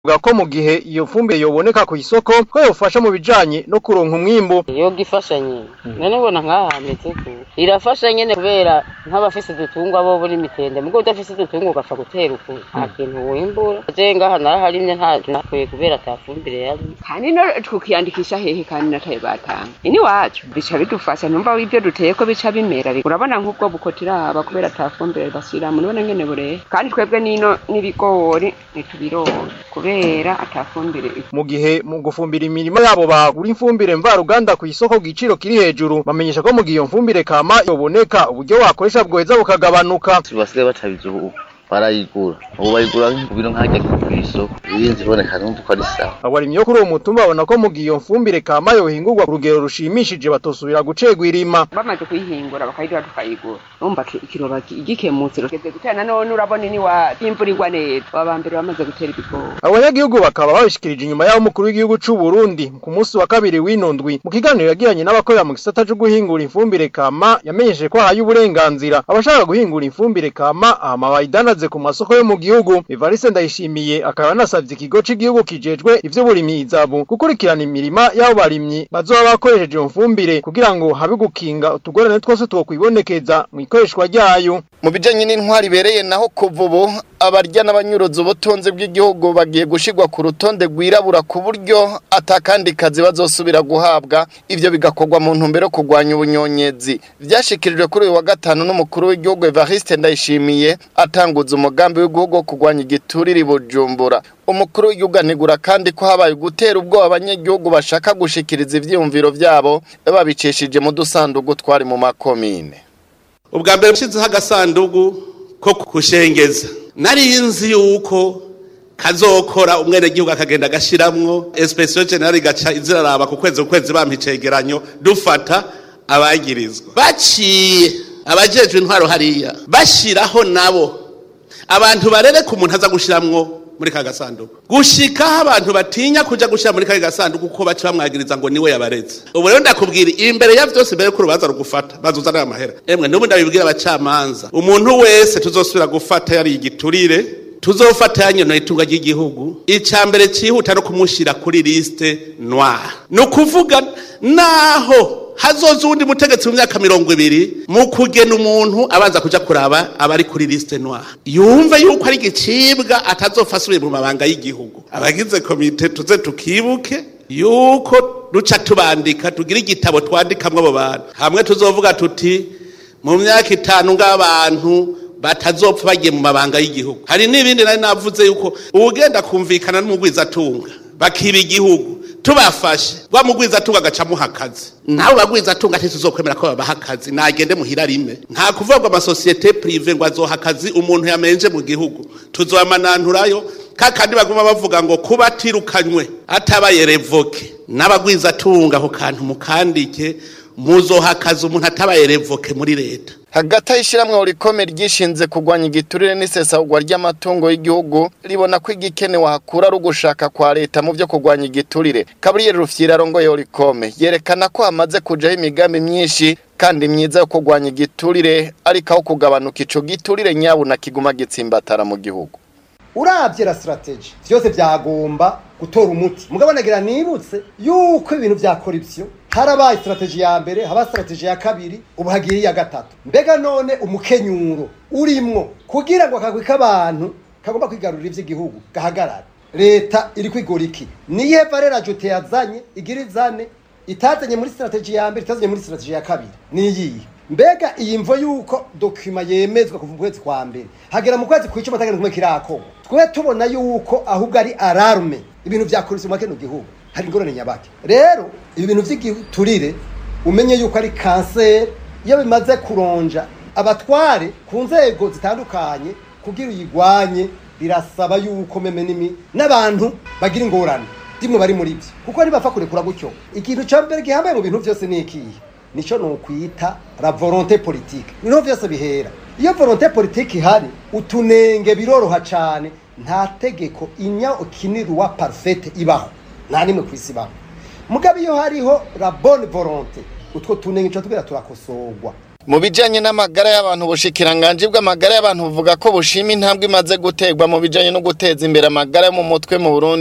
Bwa ko mu gihe iyo fumbire yoboneka ku isoko ko yofasha mu bijanye no kuronka umwimbu yoga ifasha nyene none ubona nk'aha hameze ku irafasha nyene kubera nk'abafise udutungwa bo buri mitende mugo udafise udutungwa ugapfa gutera uku nta kintu wimbura je ngaha naraharimye nta nakwiye kubera ata fumbire yari kandi no tukiyandikisha hehe kandi nataye batanga ini wacu bica bidufasha numva ibyo duteye ko bica bimera urabona nk'ubwo bukotiraba kubera ata fumbire bashyiramo none ngene bureye kandi twebwe nino n'ibigori ntitubironka kubera ata fumbire mu gihe mu gufumbira imirima yabo bagura imfumbire mvaruganda ku isoko ku giciro kiri hejuru bamenyesha ko mu gihe iyo mfumbire kama yoboneka uburyo wakoresha bwoheza bukagabanuka basigaye batabizi ubu barayigura ubu bayigura ku biro nk'ajya ku isoko irinzi iboneka numva ko ari sawa abarimyi yo kuri uwo mutumba babona ko mu gihe iyo mfumbire kama yohingurwa ku rugero rushimishije batosubira gucegwa irima bamaze kuyihingura bakayidura tukayigura urumva ki- ikiroba ki- gikemutse rugeze gutera nanone urabona ini wa imvura igwa neza aba mbere bamaze gutera ibigori abanyagihugu bakaba babishikirije inyuma y'aho umukuru w'igihugu c'u Burundi ku munsi wa kabiri w'ino ndwi mu kiganiro yagiranye n'abakorera mu gisata co guhingura imfumbire kama yamenyesheje ko ahaye uburenganzira abashaka guhingura imfumbire kama hama bayidanaze ku masoko yo mu gihugu Evariste Ndayishimiye akaba yanasavye ikigo c'igihugu kijejwe ivy'uburimyi izabu gukurikirana imirima y'abo barimyi bazoba bakoresheje iyo mfumbire kugira ngo habe gukinga utugorane twose twokwibonekeza mu ikoreshwa ryayo mu bijanye n'intwari ibereye naho kuva ubu abarya n'abanyuruza ubutunzi bw'igihugu bagiye gushirwa ku rutonde rwirabura ku buryo atakandi kazi bazosubira guhabwa ivyo bigakorwa mu ntumbero yo kurwanya ubunyonyezi vyashikirijwe kuri uyu wa gatanu n'umukuru w'igihugu Evariste Ndayishimiye atanguza umugambi w'igihugu wo kurwanya igiturire i Bujumbura umukuru w'igihugu anegura kandi ko habaye gutera ubwoba abanyagihugu bashaka gushikiriza ivyiyumviro vyabo babicishije mu dusandugu twari mu makomine ubwa mbere nshyizeho agasanduku ko kushengeza nari nzi yuko kazokora umwenegihugu akagenda agashiramwo esipesiyo generali igaca iziraraba ku kwezi ku kwezi bampa icegeranyo dufata abagirizwa baciye abajejwe intwaro hariya bashiraho nabo abantu barereka umuntu aza gushiramwo muri ka gasanduku gushikaho abantu batinya kuja gushira muri ka gasanduku kuko baca bamwagiriza ngo niwe yabareze ubu rero ndakubwira imbere ya vyose mbere ko urubanza rugufata bazuzanira amahera emwe n'ubu ndabibwira abacamanza umuntu wese tuzosubira gufata yari igiturire tuzofata yanyonoye itunga ry'igihugu icya mbere cyihuta no kumushira kuri liste noire ni ukuvuga naho hazoza uwundi mutegetsi mu myaka mirongo ibiri mu kugena umuntu abanza kuja kuraba abari kuri liste noire yumve yuko ari igicibwa atazopfa asubiye mu mabanga y'igihugu abagize komite tuze tukibuke yuko duca tubandika tugira igitabo twandikamwo abo bantu hamwe tuzovuga tuti mu myaka itanu ng'abantu batazopfa bagiye mu mabanga y'igihugu hari n'ibindi nari navuze yuko uwugenda kumvikana n'umugwizatunga bakiba igihugu tubafashe wa mugwizatunga agacamuha akazi nawe bagwizatunga ntituzokwemera ko babaha akazi nagende muhira rime nta kuvuga ngo amasosiyete prive ngo azoha akazi umuntu yamenje mu gihugu tuzobamananturayo kakandi baguma bavuga ngo kuba atirukanywe atabaye revoke n'abagwizatunga ako kantu mukandike muzoha akazi umuntu atabaye revoke muri leta hagati y'ishyirahamwe urikome ryishinze kurwanya igiturire n'isesagurwa ry'amatungo y'igihugu ribona ko igikenewe hakura ari ugushaka kwa leta mu byo kurwanya igiturire kaburiyeri rufyira arongoye urikome yerekana ko hamaze kujaho imigambi myinshi kandi myiza yo kurwanya igiturire ariko aho kugabanuka ico giturire nyabuna kiguma gitsimbatara mu gihugu urabye la strategy vyose byagomba gutora umuti mugabo nagira nibutse yuko ibintu vya corruption harabaye strategy ya mbere haba strategy ya kabiri ubu hagiye iya gatatu mbega none umukenyuro urimwo kugira ngo akagwi k'abantu kagomba kwigarurira ivy'igihugu gahagarara leta iri kwigora iki niye valera jote yazanye igira izane itazanye muri strategy ya mbere itazanye muri strategy ya kabiri niyihe mbega iyi mvo yuko dokima yemezwa kuva mu kwezi kwa mbere hagera mu kwezi kw'icumi atagenda kumwe kirakorwa twe tubona yuko ahubwo ari alarme ibintu vya korupsiyo mu kino gihugu hari ingorane nyabake rero ibi bintu vy'igiturire umenye yuko ari kanseri iyo bimaze kuronja abatware ku nzego zitandukanye kugira uyigwanye birasaba yuko meme nimi n'abantu bagira ingorane dimwe bari muri byo kuko ntibapfa kurekura gutyo ikintu ca mbere gihambaye mu bintu vyose ni ikihe nico nokwita la volonté politique niho vyose bihera iyo volonté politique ihari utunenge biroroha cane nta tegeko inya ukinirwa parfaite ibaho nta nimwe kwisi ibaho mugabo iyo hariho la bonne volonté utwo tunenge tuba tubwira turakosorwa mu bijanye n'amagara y'abantu ubushikiranganje bw'amagara y'abantu buvuga ko bushima intambwe imaze guterwa mu bijanye no guteza imbere amagara yo mu mutwe mu Burundi